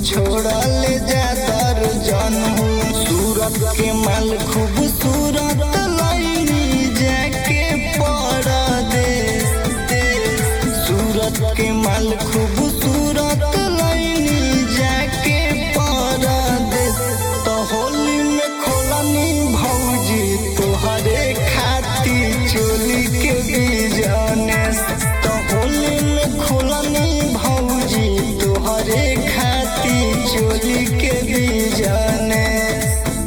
छोड़ा ले जा दर्जन हो सूरत के माल खूबसूरत लाइनी जाके परदेश देश सूरत के माल खूबसूरत लाइनी जाके परदेश तो होली में खोलनी भौजी तोहरे खाती चोली के बिजनेस तो होली में खोलनी भौजी तोहरे खाती चोली के बिजनेस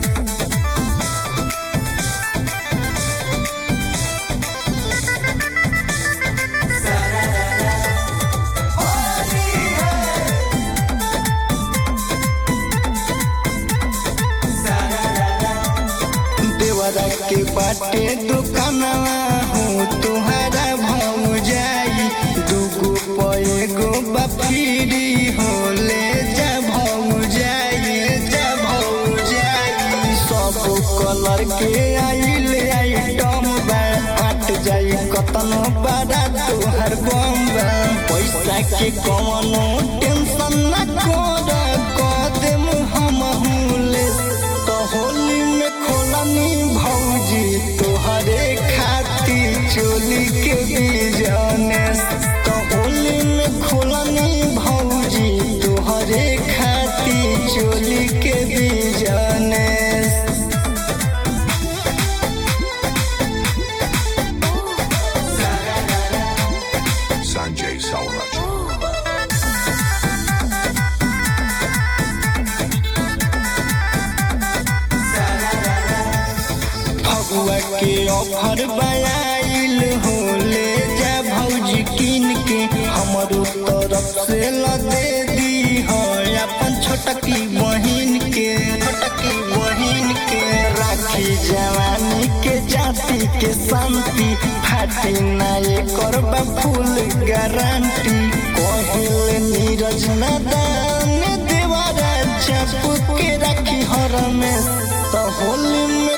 देवरा के बाटे दुकानवा हूँ तुम्हारा भाव जाई दूगो पैगो बफीरी हो ले जा भाव जाई जा भाव जाई सब कलर के आइल आइटम बा हट जाई कतनो बड़ा तोहर बम बा पैसा के कवनो टेंशन न कर कदम हम ले तो होली में खोलनी भौजी तोहरे खाती चोली के बिजनेस तो होली में खोलनी भौजी तोहरे खाती चोली के बिजनेस Sanjay Sauraj. फगुआ के ऑफर बनाइल हो ले जा भौजी किन के हमरो तरफ से ल दे दी हो अपन छोटकी बहिन के छोटकी बहिन के राखी जवानी के जाति के शांति फाटी ना ये करबा फुल गारंटी कहिल नीरज नदान देवारा चप के राखी हर में तो होली में